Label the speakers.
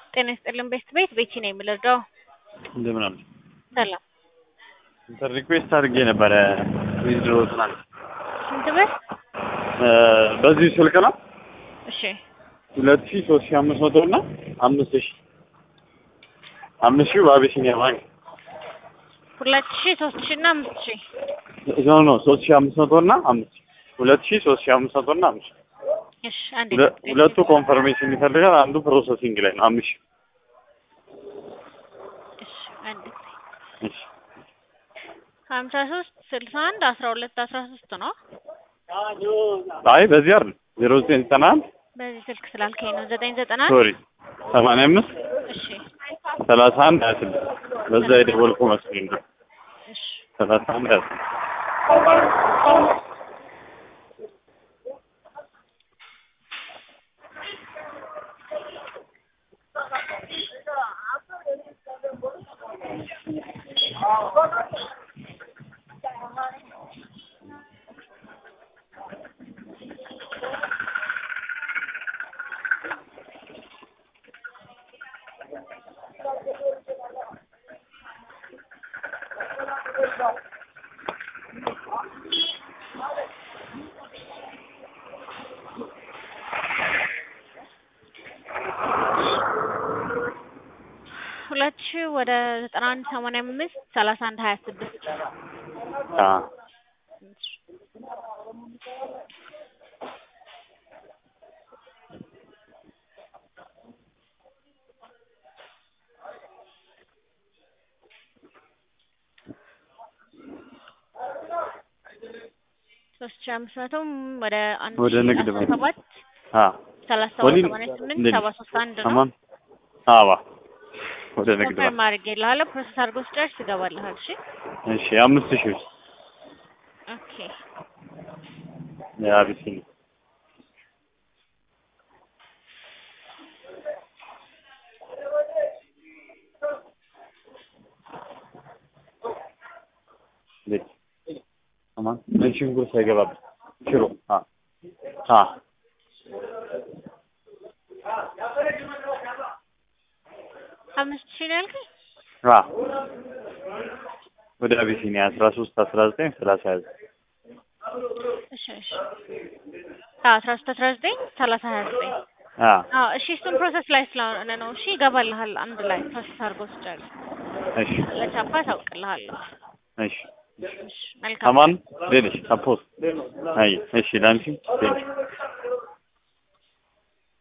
Speaker 1: ጤና ይስጥልን ቤት ቤት ቤቲ ነው የምልርዳው።
Speaker 2: እንደምን አሉ?
Speaker 1: ሰላም
Speaker 2: እንትን ሪኩዌስት አድርጌ ነበረ ዊዝድሮ ትናንት
Speaker 1: ስንት ብር?
Speaker 2: በዚህ ስልክ ነው
Speaker 1: እሺ
Speaker 2: ሁለት ሺህ ሶስት ሺህ አምስት መቶ እና አምስት ሺህ አምስት ሺህ በአቢሲኒያ ባንክ
Speaker 1: ሁለት ሺህ ሶስት ሺህ እና አምስት ሺህ
Speaker 2: ኖ ኖ ሶስት ሺህ አምስት መቶ እና አምስት ሺህ ሁለት ሺህ ሶስት ሺህ አምስት መቶ እና አምስት ሺህ
Speaker 1: እሺ አንዴ
Speaker 2: ሁለ- ሁለቱ ኮንፈርሜሽን ይፈልጋል። አንዱ ፕሮሰሲንግ ላይ ነው። አምስት ሺህ
Speaker 1: እሺ አንዴ
Speaker 2: እሺ
Speaker 1: ሀምሳ ሶስት ስልሳ አንድ አስራ ሁለት አስራ ሶስት ነው።
Speaker 2: አይ በዚህ አይደል ዜሮ ዘጠኝ ዘጠና አንድ
Speaker 1: በዚህ ስልክ ስላልከኝ ነው ዘጠኝ ዘጠና አንድ
Speaker 2: ሶሪ ሰማንያ አምስት
Speaker 1: እሺ
Speaker 2: ሰላሳ አንድ ሀያ ስድስት በዛ የደወልኩ መስሎኝ ነው።
Speaker 1: እሺ
Speaker 2: ሰላሳ አንድ ሀያ ስድስት
Speaker 1: ሁለት ሺህ ወደ ዘጠና አንድ ሰማንያ አምስት ሰላሳ አንድ ሀያ ስድስት
Speaker 2: አዎ
Speaker 1: ሶስት ሺህ አምስት መቶም ወደ አንድ
Speaker 2: ወደ
Speaker 1: ሺህ
Speaker 2: ንግድ
Speaker 1: አስራ
Speaker 2: ባንክ።
Speaker 1: ሰባት
Speaker 2: አዎ
Speaker 1: ሰላሳ ሰባት
Speaker 2: ወሊድ
Speaker 1: ሰማንያ ስምንት
Speaker 2: እንዴት
Speaker 1: ሰባ ሶስት አንድ ነው።
Speaker 2: አማን አዋ ወደ ንግድ ባንክ
Speaker 1: ኮንፈርም አድርጌልሃለሁ። ፕሮሰስ አድርጎ ስጨርስ ይገባልሃል። እሺ
Speaker 2: እሺ አምስት ሺህ ውስጥ
Speaker 1: ኦኬ
Speaker 2: የአቢሲኒያ እንዴት አማን ነጭ ሽንኩርት ሳይገባበት ሽሮ አ አ
Speaker 1: አምስት ሺህ ነው ያልከኝ?
Speaker 2: አ ወደ አቢሲኒያ አስራ ሶስት አስራ ዘጠኝ ሰላሳ ዘጠኝ
Speaker 1: እሺ እሺ አዎ አስራ ሶስት አስራ ዘጠኝ ሰላሳ ሀያ ዘጠኝ
Speaker 2: አ
Speaker 1: አዎ እሺ እሱን ፕሮሰስ ላይ ስለሆነ ነው። እሺ ይገባልሃል አንድ ላይ ፕሮሰስ አድርጎ ስጨርስ
Speaker 2: እሺ
Speaker 1: ለቻፓ ታውቅልሃለሁ።
Speaker 2: እሺ
Speaker 1: እሺ መልካም
Speaker 2: አማን ሌሎች አፖስት አይ እሺ ላንቺ ቴንክ